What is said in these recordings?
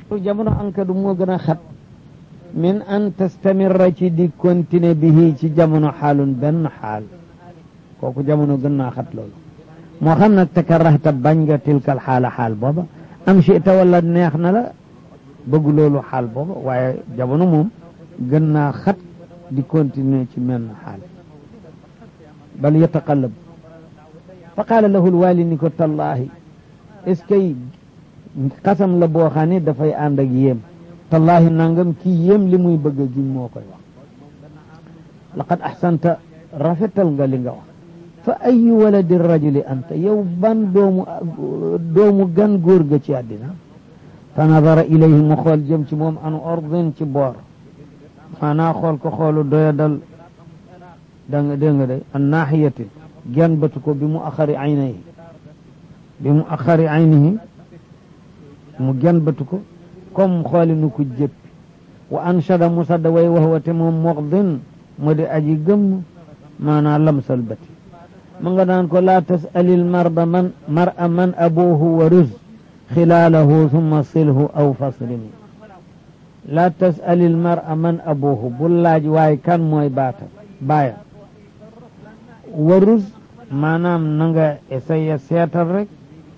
jamono ankadu moo gën a xat min an tastamirra ci di continuer bihi ci jamono xaalun benn xaal kooku jamono gën naa xat loolu moo xam nag takarahta bañ nga tilkal xaala xaal booba am chita wala neex na la bëgg loolu xaal booba waaye jamono moom gën naa xat di continuer ci menn xaal bal yataqallab fa qaala lahu lwaali ni ko tallaahi est ce que xasam la boo xam ne dafay ànd ak yéem tallaahi nangam kii yéem li muy bëgg a giñ moo koy wax laqad axsanta rafetal nga li nga wax fa ayu waladi rajuli anta yow ban doomu doomu gan góor ga ci àddina fa nadara ilayhi mu xool jëm ci moom an ordin ci boor maanaa xool ko xoolu doya dal da nga dégg nga de an naaxiyatin gen batu ko bi mu axari aynihi bi mu axari aynihi mu gen batu ko comme xooli nu ko jëppi wa anshada mu sadda way wax wate moom moxdin mu di aji gëmm maanaa lamsal bati ma nga daan ko laa tasalil marda man mar'a man abuhu wa ruz xilaalahu summa silhu aw faslimi laa tasalil mar'a man abuhu bu laaj waaye kan mooy baata baaya wa ruz maanaam na nga essayé seetal rek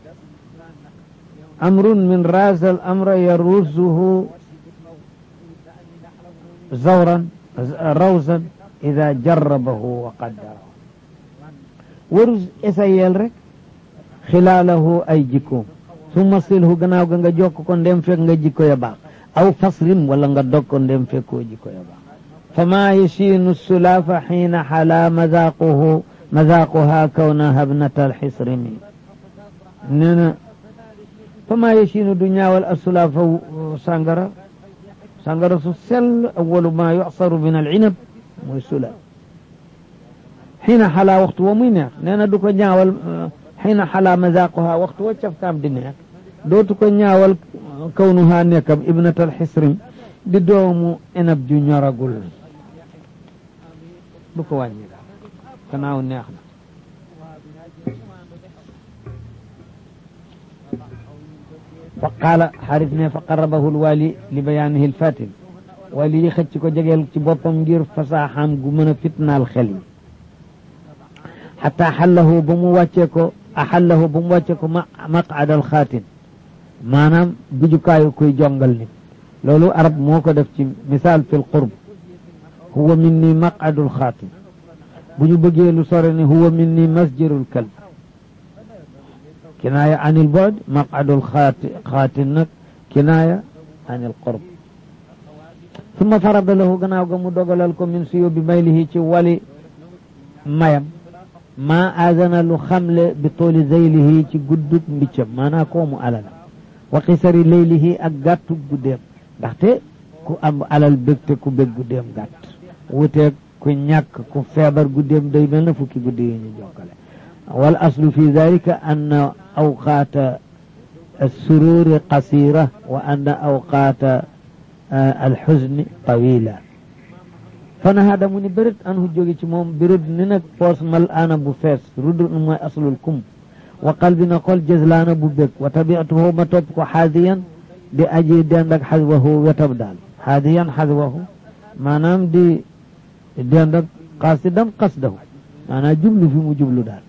amrun min raasal amra yarusuhu zawran rawsan ida jarrabahu wa qaddarahu warus essayel rek xilaalahu ay jikkoom summa silhu gannaaw ga nga jokk ko ndem fekk nga jikko ya baax aw faslim wala nga dog ko ndem fekkoo jikko ya baax fama yashiinu sulaafa xiina xalaa mazaaquhu mazaaquha kawnaha bnata alxisrimi nee na fama yashiinu du ñaawal asulaafa sàngara sàngara su sell awalu ma yuxsaru min alcinab mooy sulaaf xiina xalaa waxtu wa muy neex nee na du ko ñaawal xiina xalaa mazaaquha waxtu wa cafkaam di neex dootu ko ñaawal kawnuha nekkam ibnat alxisrim di doomu inab ju ñoragul du ko wàññi daal gannaaw neex na fa qaala xarit ne fa qarabahu lwaali li bayaanihi lfatin wali yi xëcc ko jegeel ci boppam ngir fasaaxaam gu mën a fitnaal xel yi xataa xallahu ba mu wàccee ko axallahu ba mu wàccee ko maqaad alxaatin maanaam gujukaayu kuy jongal nit loolu arab moo ko def ci misaal fi lqurb huwa minni maqadul xaatin bu ñu bëggee lu sore ni huwa minni masjirul kalb kinaaya anil bu'd maqadul xaatin nag kinaaya anil qurb summa farada lahu gannaaw ga mu dogalal ko min suyo bi maylihi ci wali mayam maa aadana lu xamle bi tooli zeylihi ci guddug mbiccam maanaa koomu alal wa qisari leylihi ak gàttu guddeem ndaxte ku am alal bégte ku bég guddeem gàtt wuteeg ku ñàkk ku feebar guddeem day mel na fukki guddi yi ñu jokkale wal aslu fi dalika anna awqaata alsururi qasira wa anna awqaata alxuzni tawila fanahaada mu ni bërit anhu jóge ci moom birud ni nag poos mal aana bu fees rudd mooy aslul kum wa qalbi na xol jëslaana bu bég wa tabiatuhu ma topp ko xaadiyan di aji dend ak xaswahu wetam daal xaadiyan xaswahu maanaam di dend ak qasidan qasdahu maanaam jublu fi mu jublu daal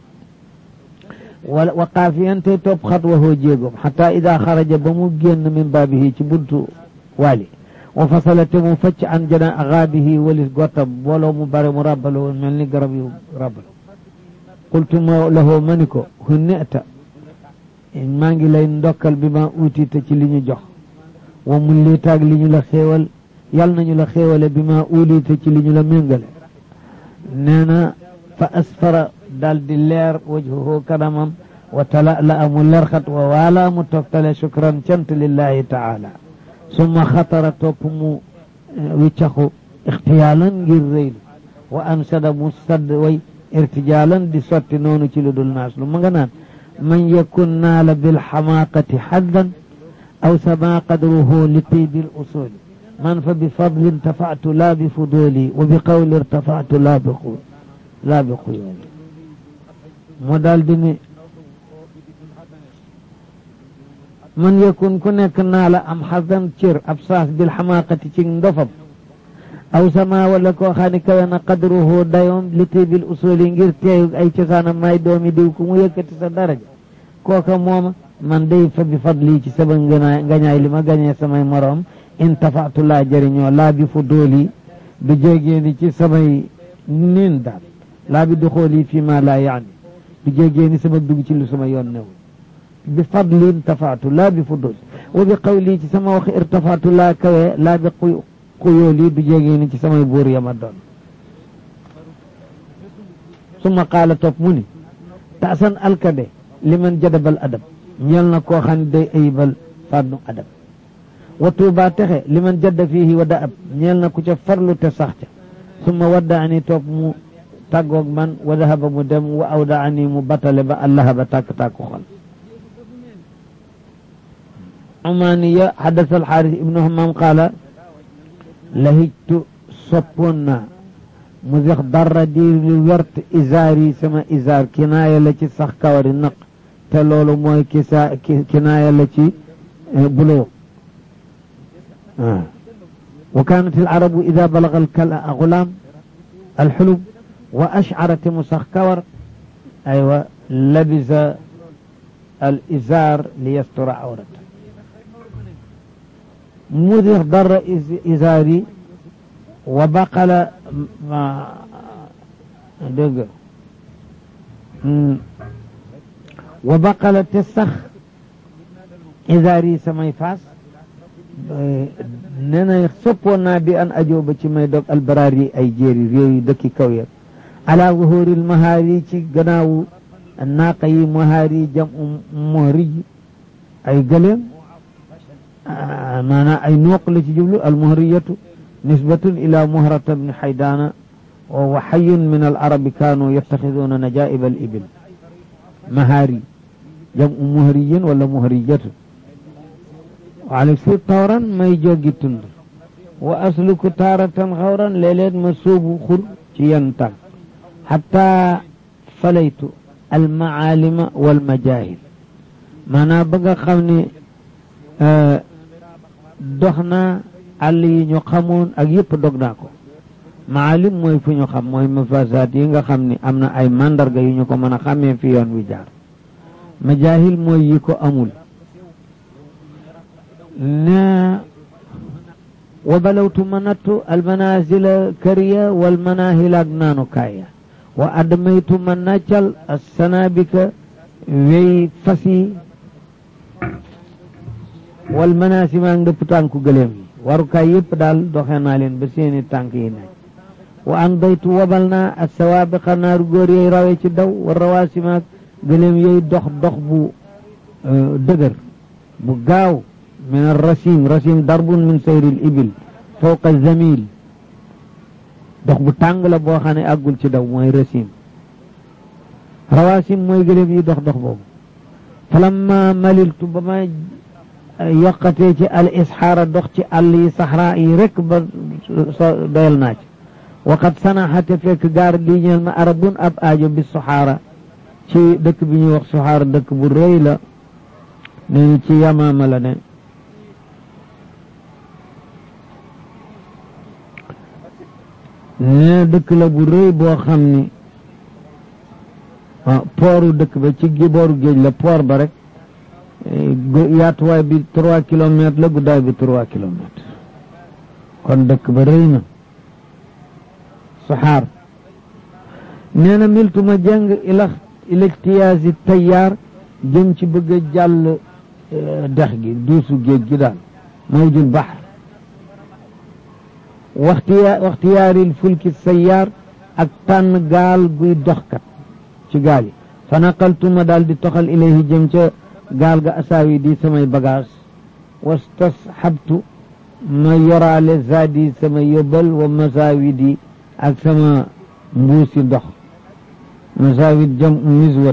wa wa qaafiyan te topp xatwahu jéegoom xata ida xaraja ba mu génn min baabihi ci buntu waali wa fasala te mu facc an jana xaabihi walis gottam booloo mu bare mu rabbalo woon mel ni garab yu rabbal qultu ma lahu ma ni ko hunneta maa ngi lay ndokkal bi ma uutite ci li ñu jox wa mun lii taag li ñu la xéewal yal nañu la xéewale bi ma uulite ci li ñu la méngale nee na fa asfara dal di leer wajhuhu kanamam wa tala la amu lerxat wa waala mu toftale shukran cant lillahi taala summa xatara topp mu wiccaxu ixtiyaalan ngir rëylu wa ansada mu sadd way irtijaalan di sotti noonu ci lu dul naas lu ma nga naan man yakun naala bilxamaaqati xaddan aw sama qadruhu li tiibi lusuli man fa bi fadli irtafatu laa bi fuduli wa bi qawli irtafatu laa bi xu laa bi xuyooli mu daal di ni man yakun ku nekk naa la am xasan cër ab saas bil xamaaqati ci ndofam aw sama wala koo xam ne kawe na qadruhu dayoom li tibil usuli ngir teeyu ay cosaanam may doomi diw ku mu yëkkati sa daraja kooka mooma man day fa bi fadli ci sama ngañaay ngañaay li ma gañee samay moroom in tafaatu laa jëriñoo laa bi fu dooli du jégee ni ci samay niin daal laa bi duxooli fii ma laa yaani du jégee ni sama dugg ci lu sama yoon newul bi fadli intafaatu laa bi fu dooli wa bi qawli ci sama wax irtafaatu laa kawe laa bi xuyooli du jégee ni ci samay buur yama doon summa qaala topp mu ni taasan alkade liman jadabal adab ñeel na koo xam ne day ayibal fànnu adab wa tuuba texe liman jadda fiihi wa da ab ñeel na ku ca farlu te sax ca summa wadda ani toog mu tàggoog man wa dahaba mu dem wa awda ani mu batale ba allaha ba tàkk-tàkku xol umaniya xadasa alxaaris ibnu hamam qaala lahijtu soppoon naa mu zex darra di lu wert isaar yi sama isaar kinaaya la ci sax kawari naq te loolu mooy kisa kinaaya la ci buloo wa kaanat alarabu ida balaga algulaam alxulub wa ashcarate mu sax kawar aywa labisa al isaar li yastura awrata mu zex darra isaar yi wa baqala dégg wa baqala te sax isaar yi samay faas nee na soppoon naa bi an ajoo ba ci may dog albaraar yi ay jéeri réew yi dëkki kaw ya ala zuhuril mahaar yi ci gannaawu naaqa yi mahaar yi jam mohrij ay gëléem maanaam ay nuuq la ci jublu al mohriyatu nisbatun ila muhrata bni xaydana wa huwa xayun min al arabi kaanu yattaxiduuna najaiba al ibil mahaari jam u muhriyin wala muhriyatu waale si tawran may joggi tund wa asluku taaratan xawran léeg-léeg ma sóobu xur ci yenn tànk xataa falaytu almaalima walmajahil maanaam ba nga xam ne dox naa àll yi ñu xamoon ak yëpp dog naa ko maalim mooy fu ñu xam mooy mafasaat yi nga xam ni am na ay mandarga yu ñu ko mën a xàmmee fi yoon wi jaar majahil mooy yi ko amul na wa balawtu ma nattu almanazila kariya walmanahil ak naanu kaaya wa admaytu ma naccal assanabika wey fas yi walmanasima ak ndëpp tànku gëléem yi warukaay yëpp daal doxe naa leen ba seeni tànk yi naaj wa andaytu wabal naa ak sawaabiqa naaru góor yooyu rawee ci daw wa rawaasimaak gëléem yooyu dox dox bu dëgër bu gaaw min arrasim rasim darbun min sayril ibil fawqa zamil dox bu tàng la boo xam ne àggul ci daw mooy rasim rawaasim mooy gëléem yi dox dox boobu falamma maliltu ba ma yokkatee ci al isxaara dox ci àll yi saxraa yi rek ba doyal naa ci waqad sanaxate fekk gaar lii ñeel ma arabun ab aajo bi soxaara ci dëkk bi ñuy wax soxaara dëkk bu rëy la ne ci yamaama la ne ne dëkk la bu rëy boo xam ni pooru dëkk ba ci booru géej la poor ba rek yaatuwaay bi trois kilomètres la guddaay bi trois kilomètres kon dëkk ba rëy na saxaar nee na miltu ma jàng ila ilextiyaasi tayaar jëm ci bëgg a jàll dex gi duusu géej gi daal mawjul bahr waxtiya waxtiyaaril fulki sayaar ak tànn gaal guy doxkat ci gaal yi fa naqaltu ma daal di toxal ilayhi jëm ca gaal ga asaawi di samay bagage wastasxabtu ma yoraale zaadi sama yóbbal wa masaawidi ak sama mbuusi ndox masaawid jam miswat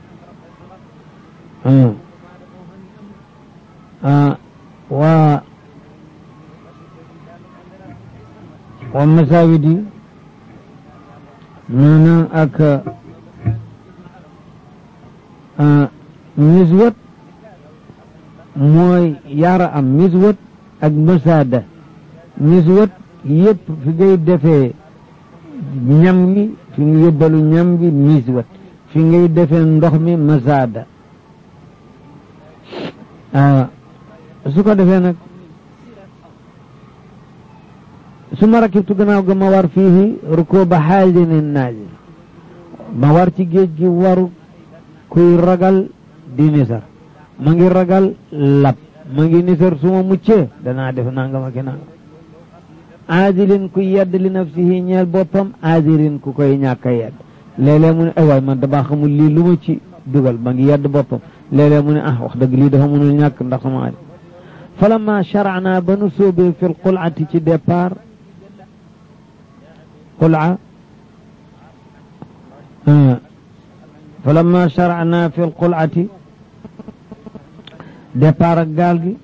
wa wa masaawidi maanaam ak miswat mooy yaara am miswat ak masaada miswat yëpp fi ngay defee ñam gi fi nga yóbbalu ñam gi miswat fi ngay defee ndox mi masaada su ko defee nag su ma rakibtu gannaaw ga ma war fii rukuba xaalinin naazil ma war ci géej gi waru kuy ragal di nisar ma ngi ragal lab ma ngi nisar su ma muccee danaa def nangam ak nangam aazilin ku yedd li nafsihi ñeel boppam aazirin ku koy ñàkk a yedd léeg-léeg mu ne ay waay man damaa xamul lii lu ma ci dugal ma ngi yedd boppam léeg-léeg mu ne ah wax dëgg lii dafa mënul ñàkk ndax sama ari falamma sharana ba nu sóobee fi lqulati ci départ qula falamma sharana fi lqulati départ ak gaal gi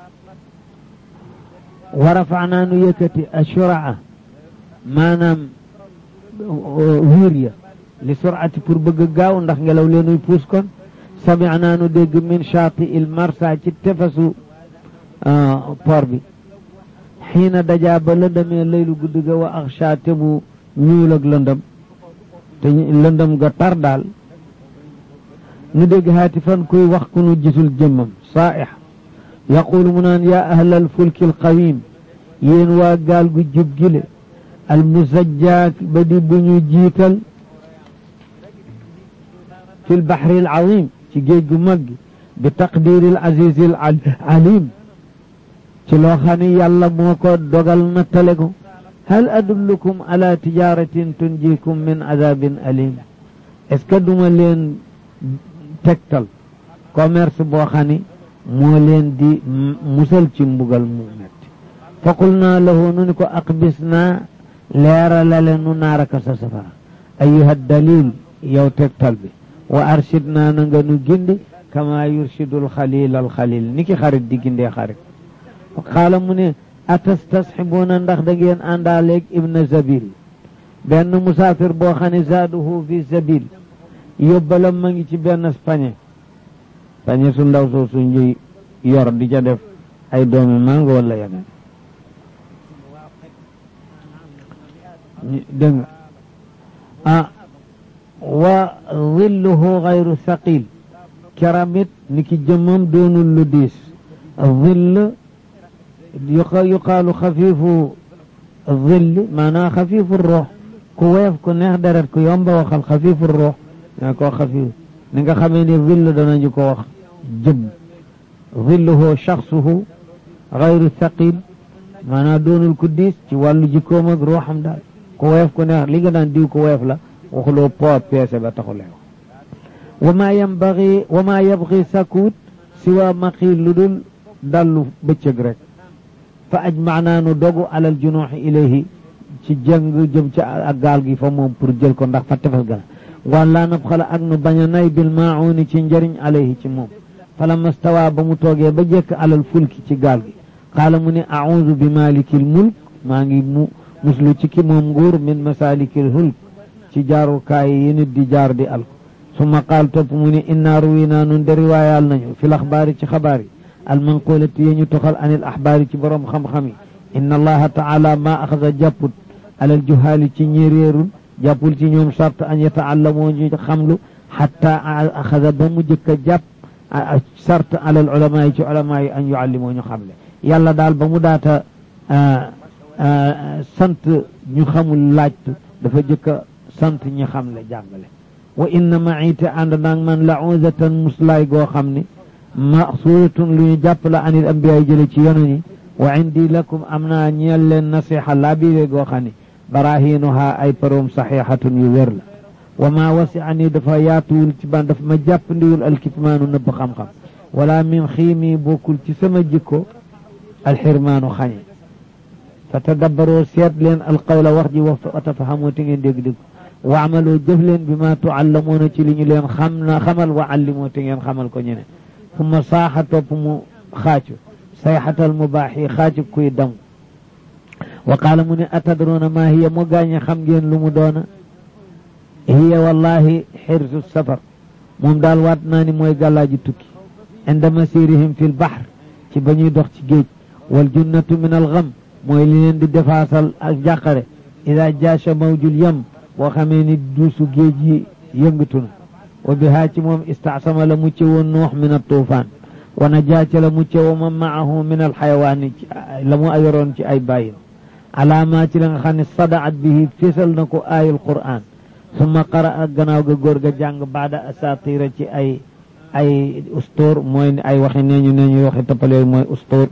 wa rafana nu yëkkati ashuraa maanaam wiir ya li surati pour bëgg gaaw ndax ngelaw leenuy puus kon samicnaa nu dégg min shaati il marsa ci tefesu port bi xiina dajaa ba lëndamee laylu guddi ga wa axsha te mu ñuul ak lëndëm te lëndëm ga tar daal nu dégg haati fan kuy wax ku nu gisul jëmmam saaix yaqulu mu naan yaa ahla alfulki alqawim yéen waa gaal gu jub gile almusajjaa ba di bu ñu jiital fi lbaxri alazim ci géej gu mag gi bi taqdiri alazizi alalim ci loo xam ne yàlla moo ko dogal na tale ko hal adullukum ala tijaratin tunjikum min azabin alim est-ce que duma leen tegtal commerce boo xam ne moo leen di musal ci mbugal mu metti fa qul naa lahu nu ni ko aqbis naa leeralale nu naaraka sa safara ayuha dalil yow tegtal bi wa arshid naa na nga nu gindi kama yurshidul xalil al xalil ni ki xarit di gindee xarit xaala mu ne atastasxibuuna ndax da ngeen àndaaleeg ibna zabil benn musaafir boo xam ne zaaduhu fi zabil yóbbalam ma ngi ci benn pañe pañe su ndaw soo su njuy yor di ca def ay doomi mango wala yeneen dégg nga ah wa zilluhu gayru saqil keramit ni ki jëmmam doonul lu diis zill yuqaalu xafiifu zilli maanaam xafiifu ruux ku weef ku neex deret ku yomba waxal xafiifu ruux nga ko xafiif ni nga xamee ne zill danañu ko wax jëmm zilluhu shaxsuhu gayru saqil maanaam doonul ku diis ci wàllu jikkoom ak ruuxam daal ku weef ku neex li nga daan diw ku weef la waxuloo poids peese ba taxulee wa maa yambagi wa maa yabgi sakuut siwa maqi lu dul dallu bëccëg rek fa ajmaanaa nu dogu alal junuuxi ilayhi ci jëng jëm ci ak gaal gi fa moom pour jël ko ndax fa tefes gana wala nab xala ak nu bañ a nay bil mauni ci njëriñ alayhi ci moom falamma stawa ba mu toogee ba jekk alal fulki ci gaal gi qaala mu ne audu bi malikil mulk maa ngi mu muslu ci ki moom nguur min masalikil hulk ci jaarukaay yi nit di jaar di al summa qaal topp mu ne inna ruwinaa nun de riwaayaal nañu fi l axbaari ci xabaar yi almanqulati yi ñu toxal an il axbaari ci boroom xam-xam yi inna allaha taala ma axada jàpput alal juhaali ci ñi réerul jàppul ci ñoom sart an yataallamoo ñu xamlu xatta axada ba mu jëkk a jàpp sart alal ulamaa yi ci ulamaa yi an yuallimoo ñu xamle yàlla daal ba mu daata sant ñu xamul laajtu dafa jëkk a sant ñi xamle jàngale wa inna maite ànd naag man lauzatan muslaay goo xam ne masuratun lu ñu jàpp la anil ambiyaay jële ci yono ñi wa indi lakum am naa ñeel leen nasiha laa biire goo xam ne barahinuha ay paroom saxihatun yu wér la wa ma wasi'ani dafa yaatuwul ci ban dafa ma jàpp ndiwul alkitmaanu nëbb xam-xam wala min xiimi bokkul ci sama jikko alxirmaanu xañe fa tadabbaroo seet leen alqawla wax ji wa tafahamoo te ngeen dégg-dégg wa amaloo jëf leen bi ma tuallamuuna ci li ñu leen xam na xamal wa allimoo te ngeen xamal ko ñeneen summa saaxa topp mu xaacu sayxatal mubaax yi xaacu kuy dam wa qaala mu ne atadroona maa hiya mu gaañe xam ngeen lu mu doona hiya wallahi xirsu safar moom daal waat naa ni mooy gàllaaji tukki inda masirihim fi lbahr ci ba ñuy dox ci géej wal junnatu min al gam mooy li leen di defaasal ak jàqare ida jaasha mawjul yam boo xamee ni duusu géej yi yëngatu na wa bihaa ci moom istaasama la mucce woon nuux min al tuufaan wa najaaca la mucce wa man maahu min al xayawaani la mu ayoroon ci ay bàyyin alaamaa ci la nga xam ne sadaat bihi fésal na ko aayul qur'an summa qara ak gannaaw ga góor ga jàng baada asatira ci ay ay ustóor mooy ay waxi nee ñu nee ñu waxi toppal yooyu mooy ustóor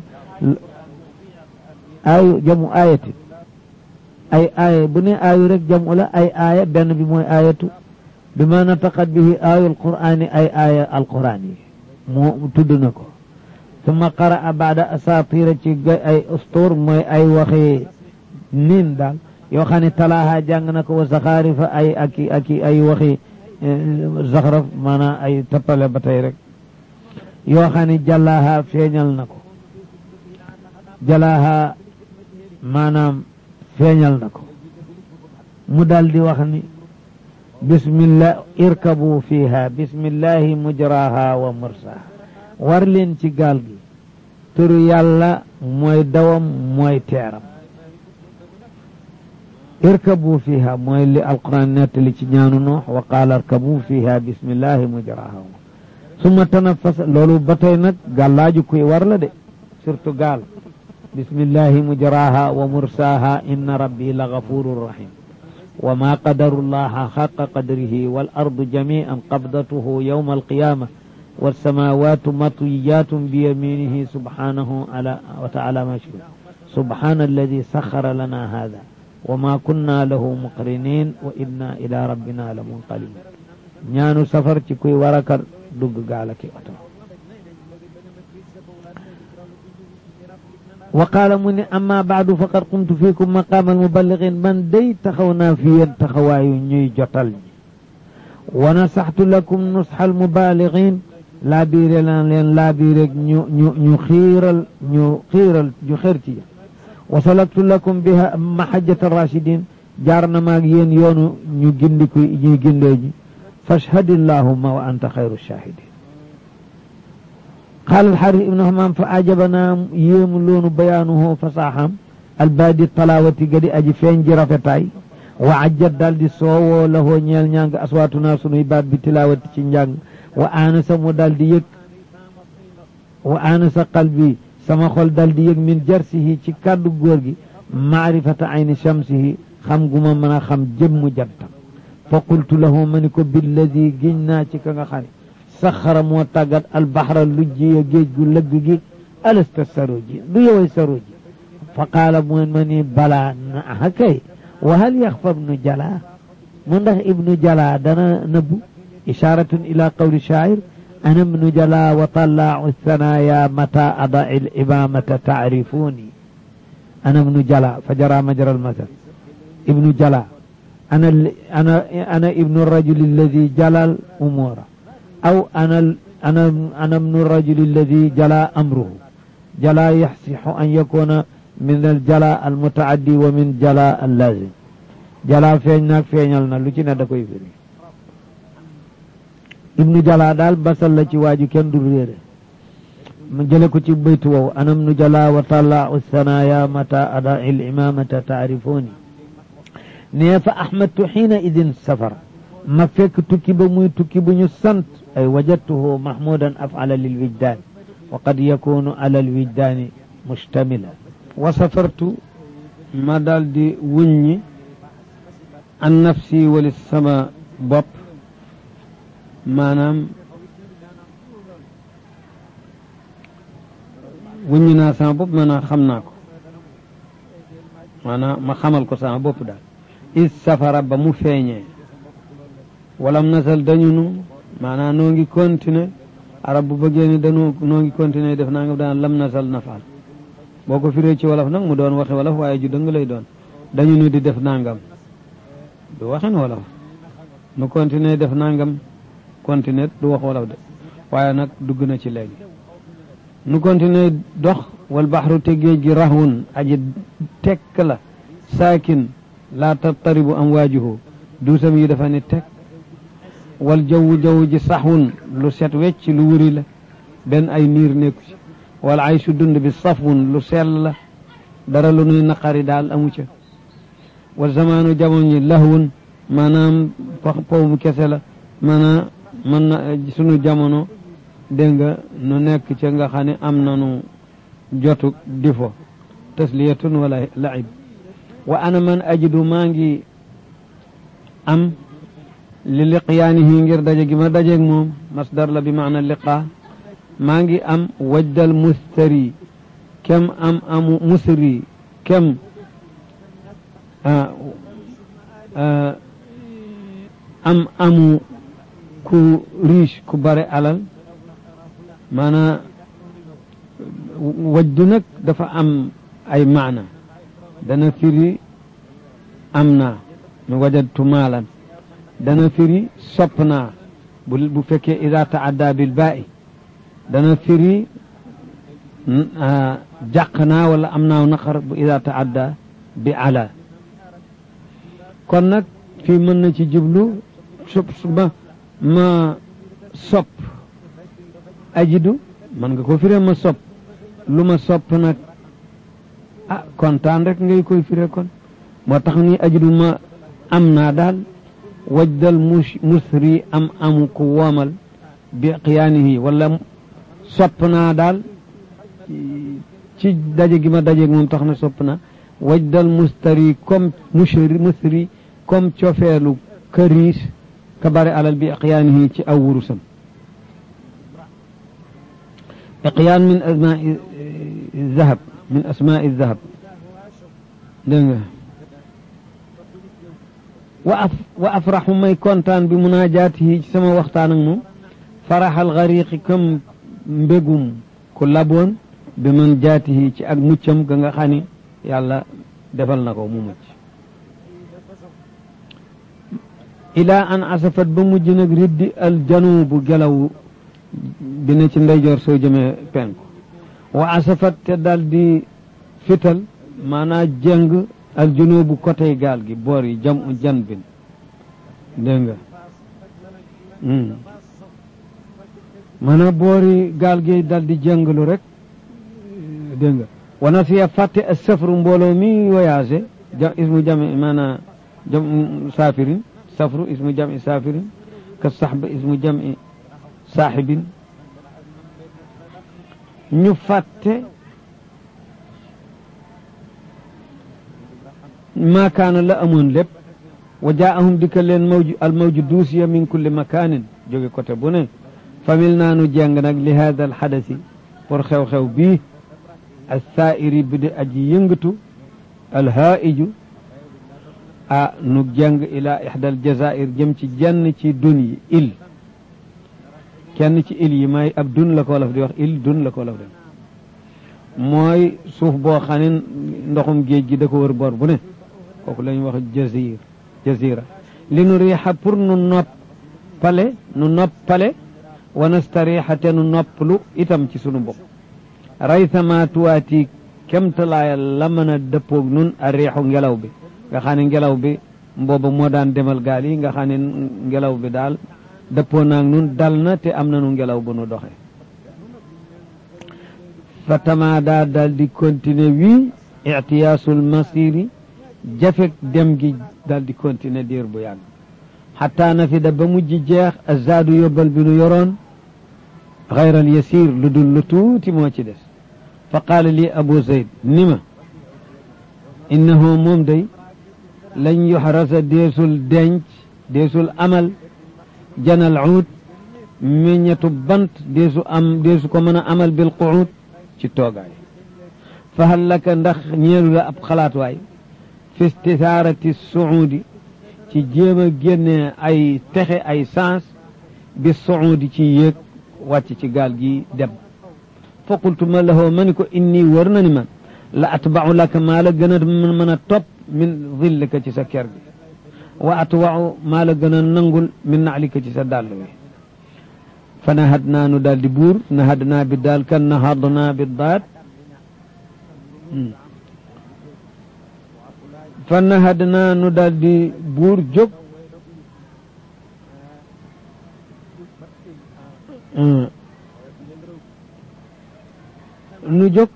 aayu jamu aayati ay aaya bu ne aayu rek jamu la ay aaya benn bi mooy aayatu bi ma nataqat bihi aayul qur'ani ay aaya alqur'an yi moo tudd na ko summa qara baada asatira ci ay ustóor mooy ay waxi niin daal yoo xam ne talaaha jàng na ko wa saxaarifa ay aki aki ay waxi zaxraf maanaam ay tappale ba tey rek yoo xam ne jàllaaha feeñal na ko jalaaha maanaam feeñal na ko mu daal di wax ni bismillah irkabu fiha bismillahi mujraha wa mursaha war leen ci gaal gi turu yàlla mooy dawam mooy teeram irkabu fiha mooy li alquran nettali ci ñaanu noox wa qaala irkabu fiha bismillahi mujraha summa tanafasa loolu ba tey nag gàllaaju kuy war la de surtout gaal bismillahi mujraha wa mursaha inna rabbi la gafurun rahim wa ma qadaru llaha xaqa qadrihi wal ardu jamian qabdatuhu yawma alqiyama والسماوات مطويات بيمينه سبحانه على وتعالى ما شاء سبحان الذي سخر لنا هذا وما كنا له مقرنين وإنا إلى ربنا لمنقلبون ñaanu safar ci kuy war a kar dugg gaal ak oto wa qaala mu ne amma baadu faqad qumtu fiikum maqaama almuballigin man day taxaw naa fi yéen taxawaayu ñuy jotal ñi wa nasaxtu lakum nusxa almubaligin laa biire laan leen laa biire ñu ñu ñu xiiral ñu xiiral ñu xër ci wa salaktu lakum biha mahajjata rachidin jaar na maag yéen yoonu ñu gindiku ñuy gindee ji fashhad illahumma wa anta xayru shahidin qaala alxaris ibnu hamam fa ajabana yéemu loonu bayaanuhu fasaaxam albaadi talaawati gadi aji feeñ ji rafetaay wa ajjat daal di soowoo lahoo ñeel ñàng aswaatuna sunuy baat bi tilaawati ci njàng wa aanasa mu daal di yëg wa aanasa qalbi sama xol daal di yëg min jarsihi ci kàddu góor gi maarifata ayni shamsihi xam gu ma mën a xam jëmmu jantam fa qultu lahu ma ni ko billadi giñ naa ci ka nga xam ne saxara moo tàggat albaxra lujji ya géej gu lëgg gi alasta saroji du yoway saroji fa qaala mu ma ni balaa na kay wa hal yaxfa ibnu jala mu ndax ibnu jala dana nëbbu isharatun ila qawli shaacir ana ibnu jala wa talaau thanaya mata ada il imamata taarifuni ana ibnu jala fa jara majra almasal ibnu jala ana ana ana ibnu rajuli alladi jala al umura aw ana ana ana ibnu rajuli alladi jala amruhu jala yaxsixu an yakuna min al jala al mutaaddi wa min jala al lazim jala feeñ naag feeñal na lu ci ne da koy firi ibnu jala daal basal la ci waaju kenn du réere mu jële ko ci baytu wow anam nu jala wa talla sanaya mata ada il imamata taarifuni nee fa ahmadtu xiina idin safar ma fekk tukki ba muy tukki bu ñu sant ay wajadtuhu mahmudan afala lil wijdan wa qad yakunu ala al wijdaani mustamila wa safartu ma daal di wuññi an nafsi wali sama bopp maanaam wuññi naa sama bopp maanaam xam naa ko maanaam ma xamal ko sama bopp daal is safara ba mu feeñee walam nasal dañu nu maanaam noo ngi continuer arab bu bëggee ni dañu noo ngi continuer def naa nga daan lam nasal nafaal boo ko firee ci wolof nag mu doon waxi wolof waaye ju dëng lay doon dañu nu di def nangam du waxin wolof nu continuer def nangam continuer du wax wolof de waaye nag dugg na ci léegi nu continuer dox wal baxru te géej gi rahun aji tekk la saakin laa tattaribu am waajuhu duusam yi dafa ne tekk wal jawwu jaww ji saxwun lu set wecc lu wuri la benn ay niir nekku ci wala ay su dund bi safun lu sell la dara lu nuy naqari daal amu ca wa zamaanu jamono ñi lahwun maanaam pow bu kese la maanaam mën na sunu jamono dégg nga nu nekk ca nga xam ne am nanu jotu difo tasliyatun wala laib wa ana man ajidu maa ngi am li liqyaanihi ngir daje gi ma dajeeg moom masdar la bi maana liqa maa ngi am wajdal mustari kem am amu musri kem am amu ku riche ku bare alal maanaa wajdu nag dafa am ay maana dana firi am naa mi wajadtu maalan dana firi sopp naa bu bu fekkee ida taadda bil baa'i dana firi jàq naa wala am naaw naqar bu ida taadda bi ala kon nag fii mën na ci jublu sopp ma ma sopp ajidu man nga ko firee ma sopp lu ma sopp nag ah kontaan rek ngay koy firee kon moo tax ni ajidu ma am naa daal wajdal mus musri am amu ku woomal bi qiyaanihi wala sopp naa daal ci daje gi ma daje moom tax na sopp naa wajdal mustari comme musri musri comme cofeelu këriis ka bare alal bi qiyaanihi ci aw wurusam iqyaan min asmaai zahab min asmaai zahab dégg nga wa af wa afraxu may kontaan bi munaajaatihi ci sama waxtaan ak moom faraxal xariqi comme mbégum ku laboon bi man jaatihi ci ak muccam ga nga xam ni yàlla defal na ko mu mucc ilaa an asafat ba mujj nag riddi al janubu gelaw bi ne ci ndeyjoor soo jëmee penku wa asafat te dal di fital maanaa jëng al junubu côté gaal gi boor yi jam u jan bin dégg nga maanaa boori gaal gi dal di jënglu rek dégg nga wana siya fàtte a safru mbooloo mi voyagé ja ismu jami maanaa jam saafirin safru ismu jami saafirin ka saxba ismu jami saaxibin ñu fàtte maakaana la amoon lépp wa jaahum dikka leen mawju al mawju duusiya min kulli makaanin jóge côté bu ne famil naa nu jeng nag li hada al xadasi pour xew-xew bii al saairi bi di aji yëngatu al haaiju a nu jeng ila ixda al jazair jëm ci jenn ci dun yi il kenn ci il yi may ab dun la ko wolof di wax il dun la ko wolof di wax mooy suuf boo xam ne ndoxum géej gi da ko wër bor bu ne kooku la ñuy wax jazir jazira li nu riixa pour nu noppale nu noppale wa nastariixa te nu noppalu itam ci sunu bopp raytama tuwaati kemtalaaya la mën a dëppoog nun a riixu ngelaw bi nga xam ne ngelaw bi mbooba moo daan demal gaal yi nga xam ne ngelaw bi daal dëppoo naag nun dal na te am na nu ngelaw bu nu doxe fa tamaada daal di continuer wii itiyaasul masiri jafek dem gi daal di continuer diir bu yàgg xataa na fi da ba mujj jeex azaadu yóbbal bi nu yoroon xayral yasir lu dul lu tuuti moo ci des fa qaala lii abu zayd ni ma innahu moom day lañ yuxrasa deesul denc deesul amal janal uud meññetu bant deesu am deesu ko mën a amal bil quud ci toogaay fa hal laka ndax ñeelu la ab xalaat waay fi istisaarati suudi ci jéem a génne ay texe ay sens bi suudi ci yéeg wàcc ci gaal gi dem fa qultu ma lahoo ma ni ko inni wër na ni man la atbau laka maa la gën a mën a topp min zillika ci sa ker gi wa atwau maa la gën a nangul min naalika ci sa dàll wi fa nahad naa nu daal di buur nahad naa bi daal kan nahad naa bi daat fa nahad naa nu daal di buur jóg nu jóg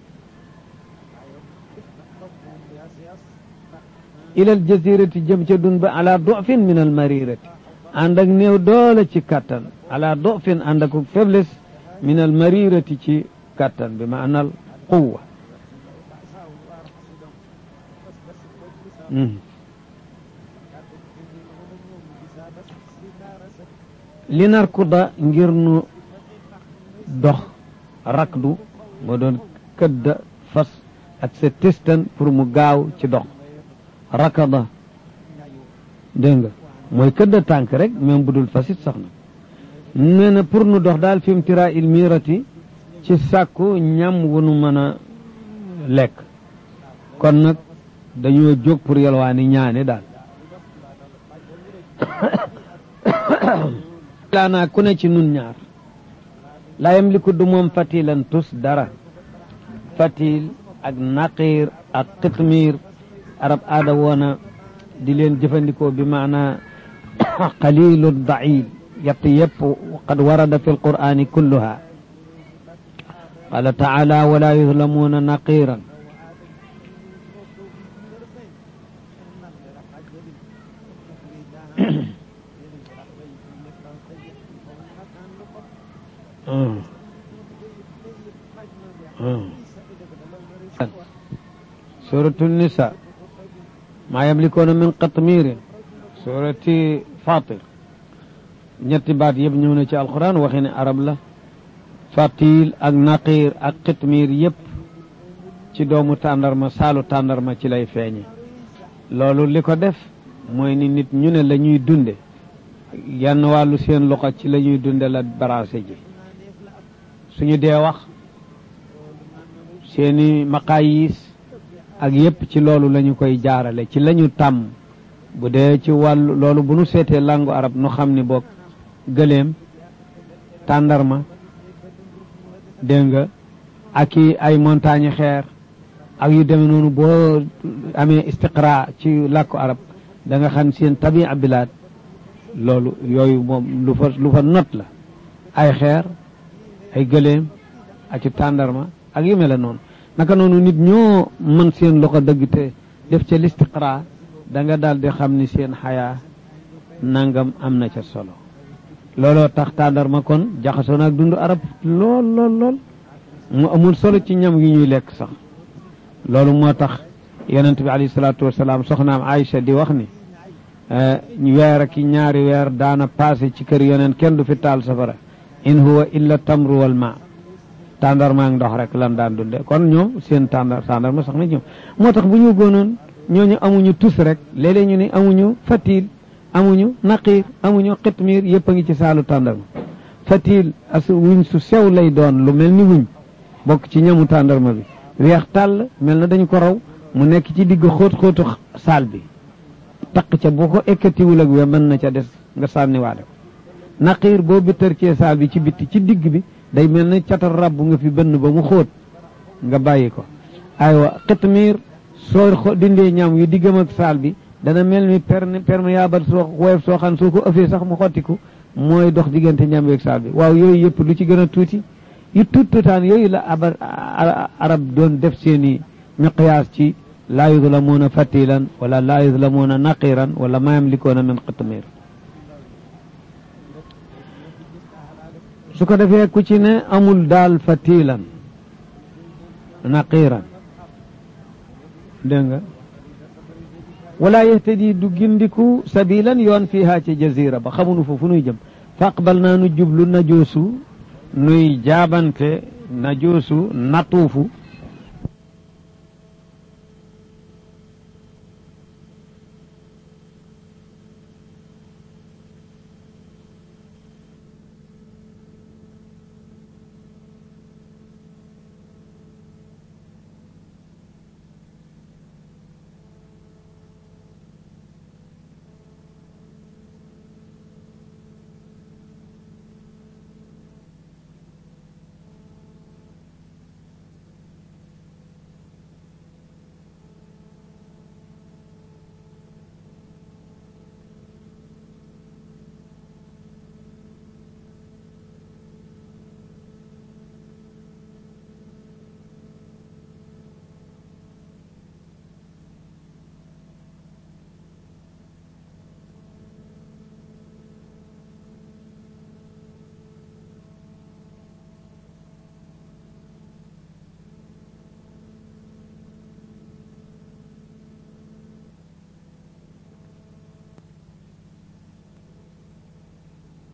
ilal jazirati jëm ca dun ba ala dofin min al marirati ànd ak néew doole ci kattan ala dofin ànd ak faiblesse min al marirati ci kattan bi maanal quwa li narkuda ngir nu dox rakdu moo doon këdda fas ak sa testan pour mu gaaw ci dox rakada dégg nga mooy këdda tànk rek même bu dul fasit sax na nee na pour nu dox daal fim tira il mirati ci sàkku ñam wu nu mën a lekk kon nag dañoo jóg pour yalwaani ñaane daal laanaa ku ne ci nun ñaar laa yamliku du moom fatilan tus dara fatil ak naqiir ak qitmiir arab aada woona di leen jëfandikoo bi maana qalilu dail yett yëpp qad warada fi alqur'ani kulluha qala taala wala yuzlamuuna naqiiran suratu nisa maa yamlikuuna min qatmiirin surati fatir ñetti baat yëpp ñëw na ci alquran waxi ne arab la fatil ak naqiir ak qitmiir yëpp ci doomu tàndarma saalu tàndarma ci lay feeñe loolu li ko def mooy ni nit ñu ne la ñuy dunde yenn wàllu seen loxo ci la ñuy dunde la baraase ji suñu dee wax seeni maqaayis ak yépp ci loolu la ñu koy jaarale ci la ñu tàmm bu dee ci wàllu loolu bu nu seetee langu arab nu xam ni boog gëléem tàndarma dégg nga ak i ay montagne xeer ak yu demee noonu boo amee istiqra ci làkku arab da nga xam seen tabia bilaad loolu yooyu moom lu fa lu fa not la ay xeer ay gëléem ak ci tàndarma ak yu mel noonu naka noonu nit ñoo mën seen loxo dëgg te def ca listiqra da nga daal di xam ni seen xayaa nangam am na ca solo looloo tax tàndarma kon jaxasoo naag dundu arab lool lool lool mu amul solo ci ñam yi ñuy lekk sax loolu moo tax yonent bi alayhi salaatu wasalaam soxnaam Aïcha di wax ni weer ak ñaari weer daana passé ci kër yonent kenn du fi taal safara in huwa illa tamru wal ma tàndarma ak ndox rek lan daan dunde kon ñoom seen tàndar tàndarma sax na ñoom moo tax bu ñu góonoon ñooñu amuñu tus rek léeg-léeg ñu ne amuñu fatil amuñu naqiir amuñu xitmiir yëpp a ngi ci saalu tàndarma fatil as wuñ su sew lay doon lu mel ni wuñ bokk ci ñamu tàndarma bi weex tàll mel na dañu ko raw mu nekk ci digg xóot xóotu saal bi taq ca boo ko ekkatiwul ak we mën na ca des nga sànniwaale ko naqiir boo bittar cee saal bi ci bitti ci digg bi day mel ne catal rab nga fi bënn ba mu xóot nga bàyyi ko aywa xitmiir soo dindee ñam yu diggam ak saal bi dana mel ni perméable soo woyof soo xam soo ko ëffee sax mu xottiku mooy dox diggante ñam yeeg saal bi waaw yooyu yëpp lu ci gën a tuuti yu tuut tuutaan yooyu la aba arab doon def seeni miqyaas ci laa yuzlamuuna fatilan wala laa yuzlamuuna naqiran wala ma yamlikuuna min xitmiir su ko defee ku ci ne amul daal fatilan naqiran dégg nga wala yahtadi du gindiku sabilan yoon fiiha ci jazira ba xamunu fa fu nuy jëm fa aqbal naa nu jublu najoosu nuy jaabante najoosu natuufu